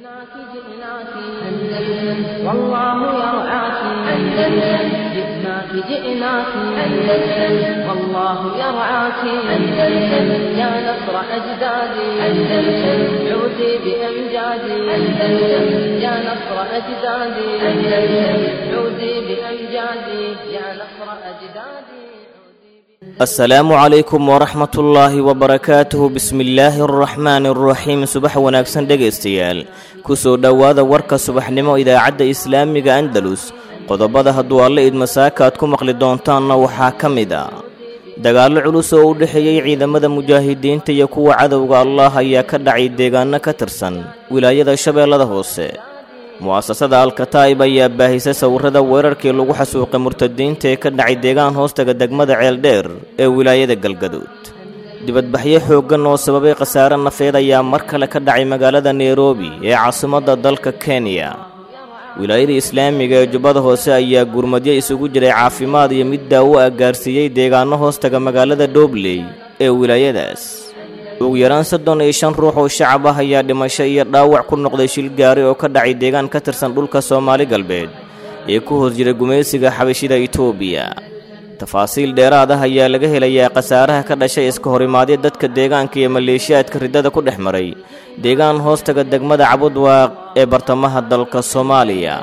جئناك جئناك أندلس والله يرعاك أندلس جئناك جئناك أندلس والله يرعاك أندلس يا نصر أجدادي أندلس عودي بأمجادي أندلس يا نصر أجدادي أندلس عودي بأمجادي يا نصر أجدادي asalaamu calaykum waraxmat ullaahi wabarakaatuhu bismillaahi araxmaani araxiim subax wanaagsan dhegaystayaal kusoo dhowaada warka subaxnimo idaacadda islaamiga andalus qodobada hadduu alle idmasaaka aad ku maqli doontaanna waxaa ka mid a dagaallo culus oo u dhexeeyey ciidamada mujaahidiinta iyo kuwa cadowga allah ayaa ka dhacay deegaano ka tirsan wilaayada shabeellada hoose mu'asasada alkataa'ib ayaa baahisay sawirrada weerarkii lagu xasuuqay murtadiinta ee ka dhacay deegaan hoostaga degmada ceeldheer ee wilaayada galgaduud dibadbaxyo xooggan oo sababay khasaare nafeed ayaa mar kale ka dhacay magaalada nairobi ee caasimadda dalka kenya wilaayada islaamiga ee jubbada hoose ayaa gurmadyo isugu jiray caafimaad iyo mid daawo ah gaarsiiyey deegaano hoostaga magaalada dhobley ee wilaayadaas ugu yaraan soddon iyo shan ruux oo shacab ah ayaa dhimasho iyo dhaawac ku noqday shil gaari oo ka dhacay deegaan ka tirsan dhulka soomaali galbeed ee ku hoos jira gumaysiga xabashida itoobiya tafaasiil dheeraad ah ayaa laga helayaa khasaaraha ka dhashay iska horimaadyo dadka deegaanka iyo maleeshiyaadka riddada ku dhex maray deegaan hoostaga degmada cabudwaaq ee bartamaha dalka soomaaliya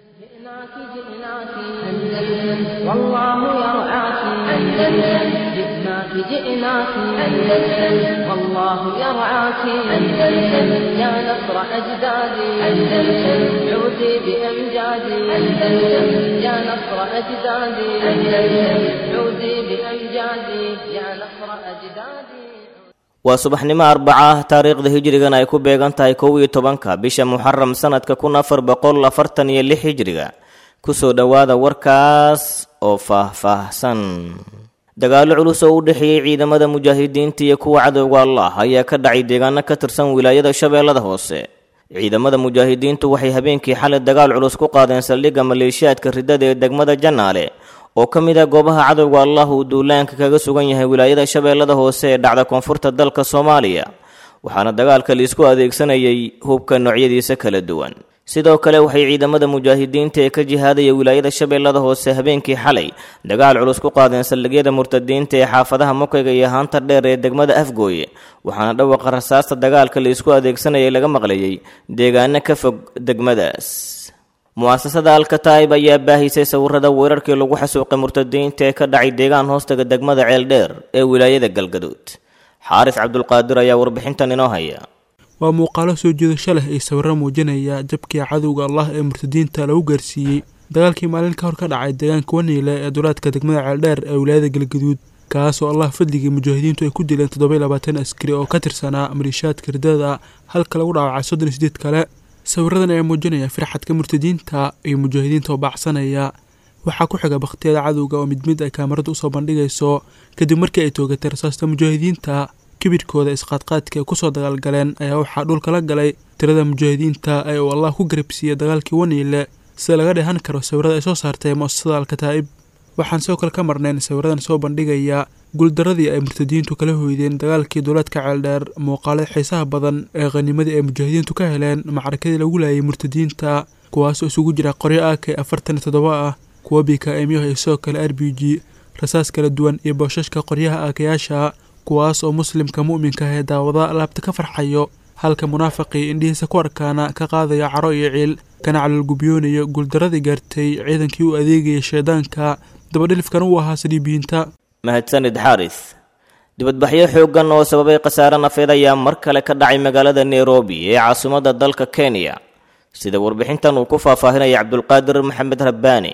جئناك جئناك أندلس والله يرعاك أندلس جئناك جئناك أندلس والله يرعاك أندلس يا نصر أجدادي أندلس عودي بأمجادي أندلس يا نصر أجدادي أندلس عودي بأمجادي يا نصر أجدادي waa subaxnimo arbaca ah taariikhda hijrigan ay ku beegan tahay kow iyo tobanka bisha muxaram sanadka kun afar boqol afartan iyo lix hijriga kusoo dhowaada warkaas oo faah-faahsan dagaallo culus oo u dhexeeyey ciidamada mujaahidiinta iyo kuwa cadowga allah ayaa ka dhacay deegaano ka tirsan wilaayada shabeellada hoose ciidamada mujaahidiintu waxay habeenkii xalay dagaal culus ku qaadeen saldhigga maleeshiyaadka riddada ee degmada janaale oo ka mid ah goobaha cadowga allah uu duulaanka kaga sugan yahay wilaayada shabeellada hoose ee dhacda koonfurta dalka soomaaliya waxaana dagaalka liisku adeegsanayay hubka noocyadiisa kala duwan sidoo kale waxay ciidamada mujaahidiinta ee ka jihaadaya wilaayada shabeellada hoose habeenkii xalay dagaal culus ku qaadeen saldhigyada murtadiinta ee xaafadaha mokayga iyo haanta dheer ee degmada afgooye waxaana dhawaqa rasaasta dagaalka laisku adeegsanayay laga maqlayay deegaano ka fog degmadaas mu'asasada alkataa'ib ayaa baahisay sawirrada weerarkii lagu xasuuqay murtadiinta ee ka dhacay deegaan hoostaga degmada ceeldheer ee wilaayada galgaduud xaaris cabdulqaadir ayaa warbixintan inoo haya waa muuqaalo soo jiidasho leh ay sawirro muujinaya jabkii cadowga allah ee murtadiinta lagu gaarsiiyey dagaalkii maalin ka hor ka dhacay deegaanka waniile ee dulaadka degmada ceeldheer ee wilaayada galgaduud kaasoo allah fadligii mujaahidiintu ay ku dileen toddoba labaatan askari oo ka tirsanaa maliishaadka riddada halka lagu dhaawacay soddon iyo sideed kale sawiradan ayaa muujinaya firxadka murtadiinta iyo mujaahidiinta oo baacsanaya waxaa ku xiga bakhtiyada cadowga oo mid mid ay kaamaradu usoo bandhigayso kadib markii ay toogatay rasaasta mujaahidiinta kibirhkooda isqaadqaadka ay kusoo dagaalgaleen ayaa waxaa dhulka la galay tirada mujaahidiinta ee uu allah ku garabsiiyey dagaalkii waniile sida laga dheehan karo sawirada ay soo saartay mu'asasada alkataa'ib waxaan sidoo kale ka marnayn sawiradan soo bandhigaya guuldaradii ay murtadiintu kala hoydeen dagaalkii duulaadka ceeldheer muuqaalada xiisaha badan ee khanimadii ay mujaahidiintu ka heleen macrakadii lagu laayay murtadiinta kuwaasoo isugu jira qoryo ak afartan iyo toddoba ah kuwa bikaemyaha iyo sidoo kale r b g rasaas kala duwan iyo booshashka qoryaha aakayaasha kuwaas oo muslimka mu'minka ah ee daawada laabta ka farxayo halka munaafiqii indhihiisa ku arkaana ka qaadaya caro iyo ciil kana calolgubyoonayo guuldaradii gaartay ciidankii u adeegayay shaydaanka dabadhilifkan uu ahaa saliibiyiinta mahadsanid xaaris dibadbaxyo xooggan oo sababay khasaare nafeed ayaa mar kale ka dhacay magaalada nairobi ee caasimadda dalka kenya sida warbixintan uu ku faahfaahinaya cabdulqaadir maxamed rabbaani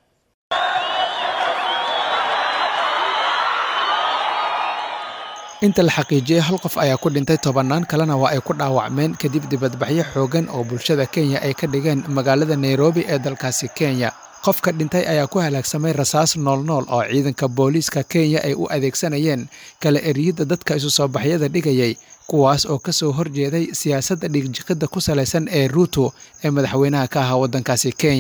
inta la xaqiijiyey hal qof ayaa ku dhintay tobannaan kalena waa ay ku dhaawacmeen kadib dibadbaxyo xooggan oo bulshada kenya ay ka dhigeen magaalada nairobi ee dalkaasi kenya qofka dhintay ayaa ku halaagsamay rasaas noolnool oo ciidanka booliiska kenya ay u adeegsanayeen kala eriyidda dadka isu soo baxyada dhigayay kuwaas oo ka soo horjeeday siyaasadda dhigjiqidda ku salaysan ee ruuto ee madaxweynaha ka ahaa waddankaasi kenya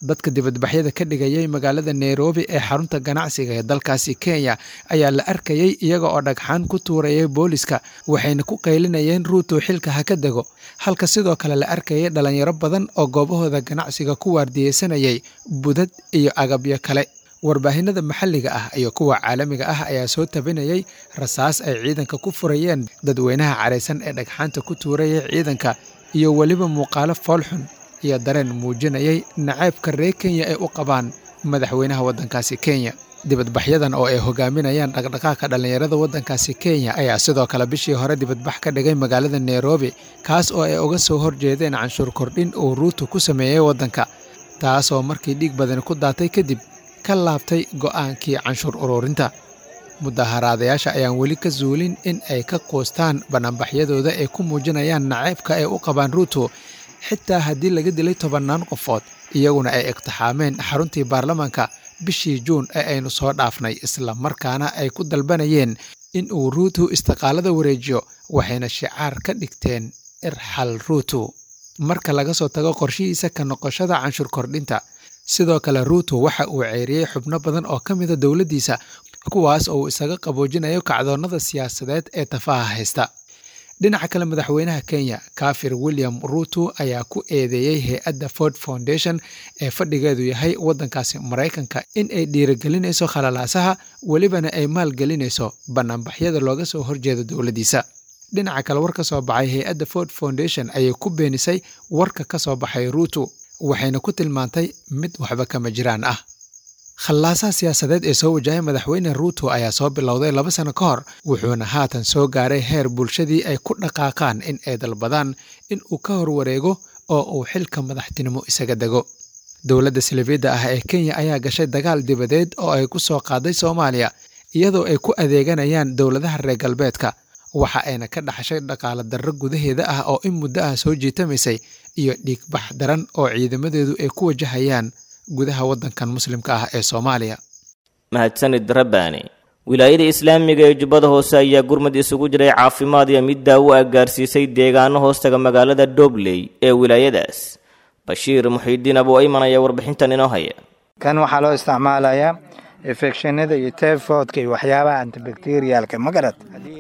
dadka dibadbaxyada ka dhigayay magaalada nairobi ee xarunta ganacsiga ee dalkaasi kenya ayaa la arkayay iyaga oo dhagxaan ku tuurayay booliska waxayna ku qaylinayeen ruuto xilka ha ka dego halka sidoo kale la arkayay dhalinyaro badan oo goobahooda ganacsiga ku waardiyeysanayay budad iyo agabyo kale warbaahinada maxalliga ah iyo kuwa caalamiga ah ayaa soo tabinayay rasaas ay ciidanka ku furayeen dadweynaha caraysan ee dhagxaanta ku tuurayay ciidanka iyo weliba muuqaalo foolxun iyo dareen muujinayay nacaybka reer kenya ay u qabaan madaxweynaha waddankaasi kenya dibadbaxyadan oo ay hogaaminayaan dhaqdhaqaaqa dhallinyarada waddankaasi kenya ayaa sidoo kale bishii hore dibadbax ka dhigay magaalada nairobi kaas oo ay uga soo horjeedeen canshuur kordhin uu ruutu ku sameeyey waddanka taasoo markii dhiig badani ku daatay kadib ka laabtay go'aankii canshuur ururinta mudaharaadayaasha ayaan weli ka zuulin in ay ka quustaan banaanbaxyadooda ay ku muujinayaan nacaybka ay u qabaan ruuto xitaa haddii laga dilay tobannaan qofood iyaguna ay iqtixaameen xaruntii baarlamaanka bishii juun ee aynu soo dhaafnay isla markaana ay ku dalbanayeen in uu ruutu istiqaalada wareejiyo waxayna shicaar ka dhigteen irxal ruutu marka laga soo tago qorshihiisa ka noqoshada canshuur kordhinta sidoo kale ruuto waxa uu ceyriyey xubno badan oo ka mida dowladdiisa kuwaas oo uu isaga qaboojinayo kacdoonnada siyaasadeed ee tafaha haysta dhinaca kale madaxweynaha kenya kafir william ruuto ayaa ku eedeeyey hay-adda ford foundation ee fadhigeedu yahay waddankaasi maraykanka in ay dhiirigelinayso khalalaasaha welibana ay maalgelinayso bannaanbaxyada looga soo horjeedo dowladdiisa dhinaca kale war ka soo baxay hay-adda ford foundation ayay ku beenisay warka ka soo baxay ruuto waxayna ku tilmaantay mid waxba kama jiraan ah khallaasaha siyaasadeed ee soo wajahay madaxweyne ruuto ayaa soo bilowday laba sano ka hor wuxuuna haatan soo gaaray heer bulshadii ay ku dhaqaaqaan in ay dalbadaan in uu ka horwareego oo uu xilka madaxtinimo isaga dego dowladda silifiyadda ah ee kenya ayaa gashay dagaal dibadeed oo ay ku soo qaaday soomaaliya iyadoo ay ku adeeganayaan dowladaha reer galbeedka waxa ayna ka dhaxashay dhaqaale darro gudaheeda ah oo in muddo ah soo jiitamaysay iyo dhiigbax daran oo ciidamadeedu ay ku wajahayaan gudaha waddankan muslimka ah ee soomaaliya mahadsanid rabbaani wilaayada islaamiga ee jubbada hoose ayaa gurmad isugu jiray caafimaad iyo mid daawo ah gaarsiisay deegaano hoostaga magaalada dobley ee wilaayadaas bashiir muxiidiin abu ayman ayaa warbixintan inoo haya kan waxaa loo isticmaalayaa infekshinada iyo tayfoodka iyo waxyaabaha antibacteriyaalka ma garad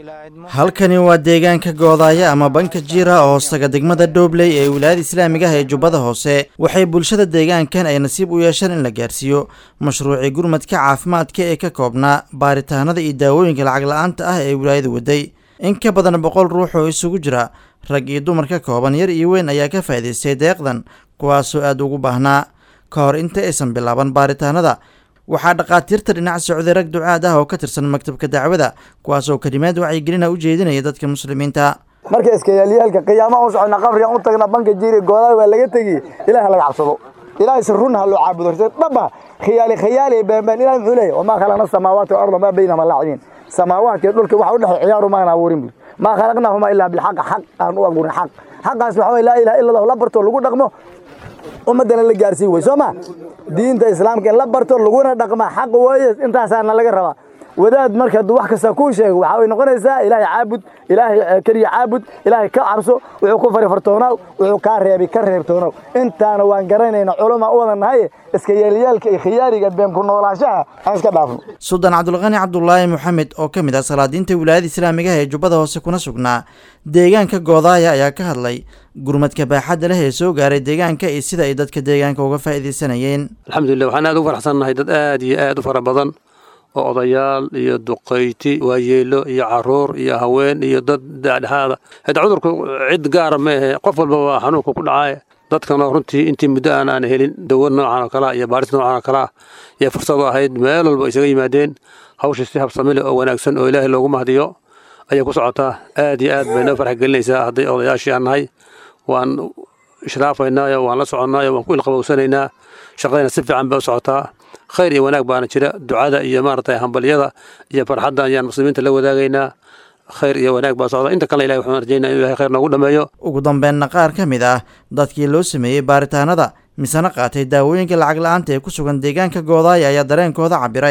halkani waa deegaanka goodaaya ama banka jiira oo hoostaga degmada doobley ee wilaayada islaamiga ah ee jubbada hoose waxay bulshada deegaankan ay nasiib u yeesheen in la gaarsiiyo mashruucii gurmadka caafimaadka ee ka koobnaa baaritaanada iyo daawooyinka lacag la-aanta ah ee wilaayada waday in ka badan boqol ruux oo isugu jira rag iyo dumar ka kooban yar iyo weyn ayaa ka faa'idaystay deeqdan kuwaasoo aada ugu baahnaa ka hor inta aysan bilaaban baaritaanada waxaa dhakhaatiirta dhinac socday rag ducaad ah oo ka tirsan maktabka dacwada kuwaasoo kelimaad wacyigelina u jeedinaya dadka muslimiinta marka iskayaalyaalka qiyaamaha u socona qabrigan u tagna banka jiiri goodaay waa laga tegi ilaah laga cabsado ilahay si run ha loo caabudo dhaba khiyaali khiyaali beenbeen ilahay muxuu leeyahy wamaa khalaqna samaawaati walarda maa baynahuma laacibiin samaawaadka dhulka waxa u dhexay ciyaaru maana abuurin bur maa khalaqnaahuma ilaa bilxaq xaq aan u abuurin xaq xaqaas waxa weye laa ilaha illa allah la barto lagu dhaqmo ummaddana la gaarsiin wey soo ma diinta islaamka in la barto laguna dhaqma xaq weeye intaasaana laga rabaa wadaad marka hadduu wax kasta kuu sheego waxaa way noqonaysaa ilaahay caabud ilaahay keliya caabud ilaahay ka cabso wuxuu ku farifartoonaaw wuxuu kaa reebi ka reebtoonaw intaana waan garanayna culamaa u wada nahay iska yeelyaalka iyo khiyaariga been ku noolaanshaha aan iska dhaafno suldaan cabdulqani cabdulaahi moxamed oo ka mid ah salaadiinta wilaayada islaamiga ah ee jubbada hoose kuna sugnaa deegaanka goodaaya ayaa ka hadlay gurmadka baaxadda leh ee soo gaaray deegaanka iyo sida ay dadka deegaanka uga faa'iidaysanayeen alxamdulilah waxaan aad ugu faraxsannahay dad aad iyo aad u fara badan oo odayaal iyo duqayti waayeelo iyo caruur iyo haween iyo dad dhexdhexaada hada cudurku cid gaara ma ahe qof walba waa xanuunka ku dhacay dadkana runtii intii muddo aan aan helin dawo noocan oo kalea iyo baaris noocan oo kalea iyo fursad u ahayd meel walba isaga yimaadeen hawsha si habsamile oo wanaagsan oo ilaahay loogu mahdiyo ayay ku socotaa aad iyo aad bay noo farx gelinaysaa hadday odayaashii aan nahay waan ishraafaynaayo waan la soconnaayo waan ku ilqabowsanaynaa shaqadayna si fiican bay u socotaa khayr iyo wanaag baana jira ducada iyo maaragtay hambalyada iyo farxadda ayaan muslimiinta la wadaagaynaa khayr iyo wanaag baa socda inta kale ilahi waxaan rajaynaa inuu ilahay khayr noogu dhammeeyo ugu dambeynna qaar ka mid ah dadkii loo sameeyey baaritaanada misena qaatay daawooyinka lacag la-aanta ee ku sugan deegaanka goodaaya ayaa dareenkooda cabiray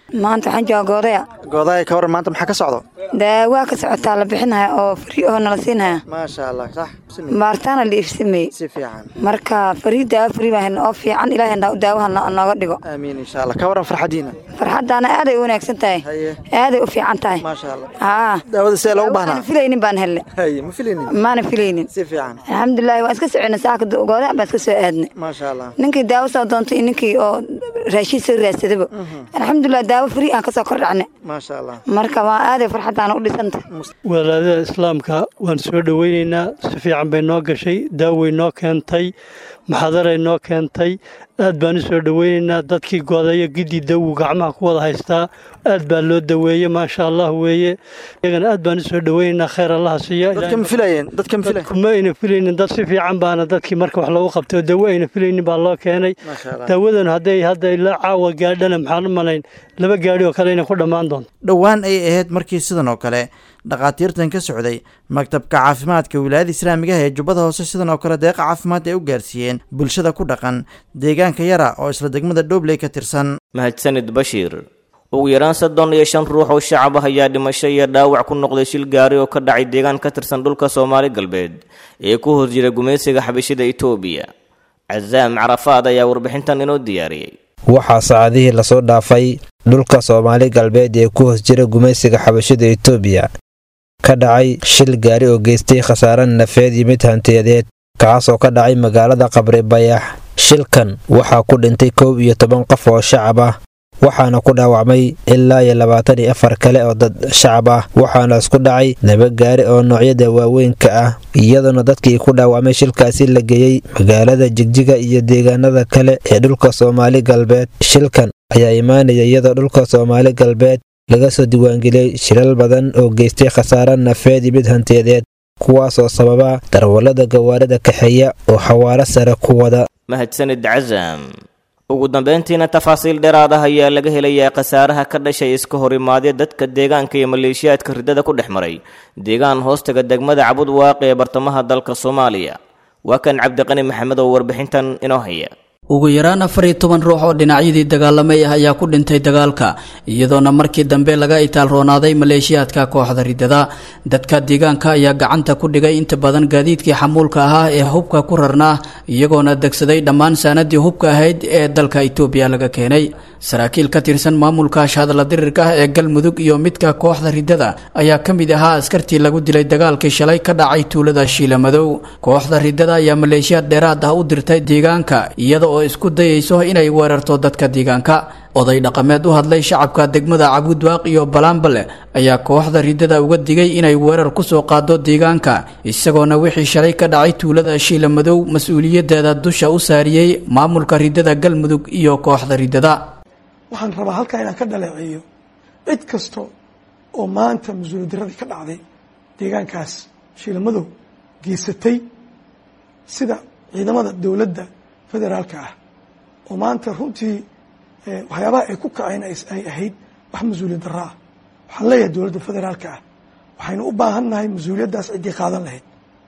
maanta waxaan jooga goodaya goodaaya ka waran maanta maxaa ka socdo daawaa ka socotaa la bixinaya oo fari oo nala siinaya maasha allah sax baaritaana la iibsameeyey si fiican marka farii daawo fari baa helna oo fiican ilaahay daawaha nooga dhigo aamiin insha allah ka waran farxadiina farxadaana aaday u wanaagsan tahay aaday u fiican tahay maasha allah haa daawada see loogu baahnaa maana filaynin baan helnay haye ma filaynin maana filaynin si fiican alxamdulillahi waan iska soconay saaka goodaya baan iska soo aadnay maasha allah ninkii daawo soo doontay iyo ninkii oo raashiin soo raadsadaba alxamdulilah daawo fari aan kasoo kor dhacnay maasha allah marka waa aaday farxadaana u dhisanta walaadada islaamka waan soo dhoweynaynaa si fiican bay noo gashay daaway noo keentay maxadaray noo keentay aad baan u soo dhoweynaynaa dadkii goodayo gidii dawu gacmaha ku wada haystaa aad baa loo daweeye maasha allah weeye iyagana aad baan u soo dhoweynaynaa khayr allaha siiya dadka ma filayeen dadka ma filayeen kuma ayna filaynin dad si fiican baana dadkii marka wax loogu qabtay oo dawo ayna filaynin baa loo keenay daawadan hadday hadda ilaa caawa gaadhana maxaan u malayn laba gaadhi oo kale inay ku dhammaan doonto dhowaan ay ahayd markii sidan oo kale dhakhaatiirtan ka socday maktabka caafimaadka wilaayada islaamiga ah ee jubbada hoose sidan oo kale deeqa caafimaad ay u gaarsiiyeen bulshada ku dhaqan deegaanka yara oo isla degmada dhobley ka tirsan mahadsanid bashiir ugu yaraan soddon iyo shan ruux oo shacab ah ayaa dhimasho iyo dhaawac ku noqday shil gaari oo ka dhacay deegaan ka tirsan dhulka soomaali galbeed ee ku hoos jira gumaysiga xabashida itoobiya casaam carafaad ayaa warbixintan inoo diyaariyey waxaa saacadihii lasoo dhaafay dhulka soomaali galbeed ee ku hoos jira gumaysiga xabashida itoobiya ka dhacay shil gaari oo geystay khasaare nafeed iyo mid hantiyadeed kaasoo ka dhacay magaalada qabri bayax shilkan waxaa ku dhintay koob iyo toban qof oo shacab ah waxaana ku dhaawacmay ilaa iyo labaatan iyo afar kale oo dad shacab ah waxaana isku dhacay laba gaari oo noocyada waaweynka ah iyadoona dadkii ku dhaawacmay shilkaasi la geeyey magaalada jigjiga iyo deegaanada kale ee dhulka soomaali galbeed shilkan ayaa imaanaya iyadoo dhulka soomaali galbeed laga soo diiwaangeliyey shilal badan oo geystay khasaare nafeed iyo mid hantiyadeed kuwaasoo sababa darwallada gawaarida kaxeeya oo xawaaro sare ku wada mahadsanid casam ugu dambeyntiina tafaasiil dheeraad ah ayaa laga helayaa khasaaraha ka dhashay iska horimaadya dadka deegaanka iyo maleeshiyaadka riddada ku dhex maray deegaan hoostaga degmada cabud waaqi ee bartamaha dalka soomaaliya waa kan cabdiqani maxamed oo warbixintan inoo haya ugu yaraan afar iyo toban ruux oo dhinacyadii dagaalamay ah ayaa ku dhintay dagaalka iyadoona markii dambe laga itaalroonaaday maleeshiyaadka kooxda riddada dadka deegaanka ayaa gacanta ku dhigay inta badan gaadiidkii xamuulka ahaa ee hubka ku rarnaa iyagoona degsaday dhammaan saanadii hubka ahayd ee dalka itoobiya laga keenay saraakiil ka tirsan maamulka shahadla dirirka ah ee galmudug iyo midka kooxda riddada ayaa ka mid ahaa askartii lagu dilay dagaalkii shalay ka dhacay tuulada shiilamadow kooxda riddada ayaa maleeshiyaad dheeraad ah u dirtay deegaanka iyada oo isku dayayso inay weerarto dadka deegaanka oday dhaqameed u hadlay shacabka degmada cabudwaaq iyo balaambale ayaa kooxda riddada uga digay inay weerar kusoo qaado deegaanka isagoona wixii shalay ka dhacay tuulada shiila madow mas-uuliyaddeeda dusha u saariyey maamulka riddada galmudug iyo kooxda riddada waxaan rabaa halkaa inaan ka dhaleeceeyo cid kasta oo maanta mas-uuliyaddaradii ka dhacday deegaankaas shiila madow geysatay sida ciidamada dowladda federaalka ah oo maanta runtii waxyaabaha ay ku kaceen ay ahayd wax mas-uuliyad darro ah waxaan leeyahay dowladda federaalka ah waxaynu u baahan nahay mas-uuliyaddaas ciddii qaadan lahayd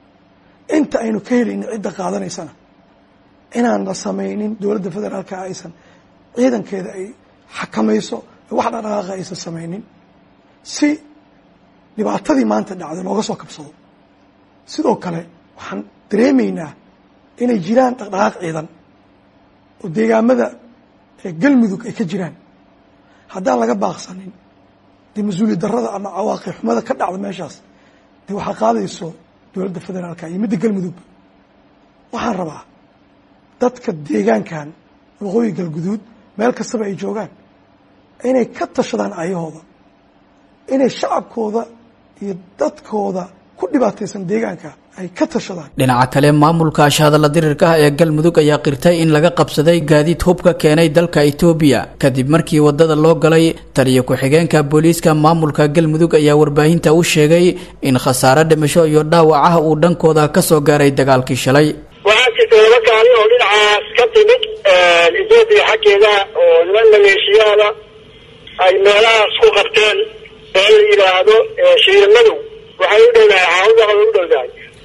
inta aynu ka helaynin cidda qaadanaysana inaan la samaynin dowladda federaalka ah aysan ciidankeeda ay xakamayso wax dhaqdhaqaaqa aysan samaynin si dhibaatadii maanta dhacday looga soo kabsado sidoo kale waxaan dareemaynaa inay jiraan dhaqdhaqaaq ciidan oo deegaamada galmudug ay ka jiraan haddaan laga baaqsanin dee mas-uuliyad darrada ama cawaaqib xumada ka dhacda meeshaas dee waxaa qaadayso dowladda federaalka iyo midda galmudugba waxaan rabaa dadka deegaankan waqooyi galguduud meel kastaba ay joogaan inay ka tashadaan ayahooda inay shacabkooda iyo dadkooda ku dhibaataysan deegaanka ay ka tashadaan dhinaca kale maamulka shahadalla dirirka ah ee galmudug ayaa qirtay in laga qabsaday gaadiid hubka keenay dalka itoobiya kadib markii wadada loo galay taliyo ku-xigeenka booliiska maamulka galmudug ayaa warbaahinta u sheegay in khasaare dhimasho iyo dhaawac ah uu dhankooda ka soo gaaray dagaalkii shalay waxaa jirta laba gaari oo dhinacaas ka timid etoobiya xaggeeda oo niman maleeshiyaada ay meelahaas ku qabteen ee la yidhaahdo shiirmadow waxay u dhowdahay caawadaha u dhowdahay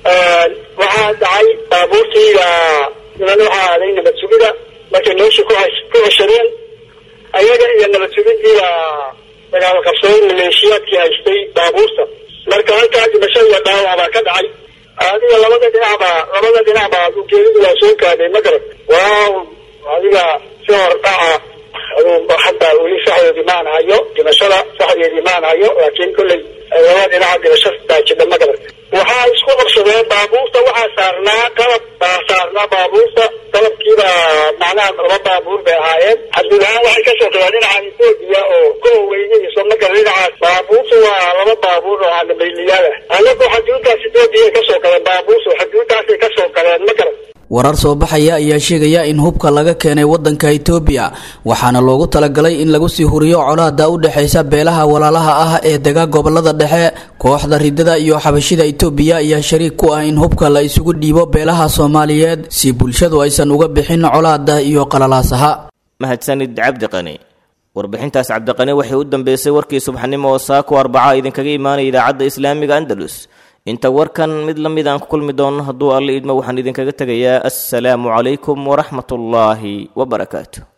waxaa dhacay baabuurtii niman waxaa aaday nabad sugida markay meeshii ku ku ceshadeen ayaga iyo nabad sugiddiiba dagaal qabsaday maleeshiyaadkii haystay baabuurta marka halkaa dhimasho iyo dhaawac baa ka dhacay adiga labada dhinacba labada dhinacba ujeedadu waa soo gaadhay ma garan waaw adiga si hordhaca aduu hadda weli saxdeedii maan hayo dhimashada saxdeedii maan hayo laakiin kolley labada dhinaca dhimasho baa jidha ma garan waxaa isku qabsadeen baabuurta waxaa saarnaa qalab baa saarnaa baabuurta qalabkiiba macnaha laba baabuur bay ahaayeen xadgudahaan waxay kasoo galeen dhinaca etoobiya oo kow weynayso marka dhinacaas baabuurtu waa laba baabuur oo anabayliyaal ah anagu xaduudaas etoobiya kasoo galeen baabuurtu xaduudaasay kasoo galeen ma garan warar soo baxaya ayaa sheegaya in hubka laga keenay wadanka itoobiya waxaana loogu talagalay in lagu sii huriyo colaada u dhexaysa beelaha walaalaha ah ee dega gobolada dhexe kooxda ridada iyo xabashida itoobiya ayaa shariig ku ah in hubka la isugu dhiibo beelaha soomaaliyeed si bulshadu aysan uga bixin colaada iyo qalalaasaha mahadsanid cabdiqani warbixintaas cabdiqani waxay u dambeysay warkii subaxnimo oo saako arbaca idinkaga imaanaya idaacadda islaamiga andalus inta warkan mid la mid aan ku kulmi doono hadduu alle idmo waxaan idinkaga tegayaa assalaamu calaykum waraxmatullaahi wabarakaatu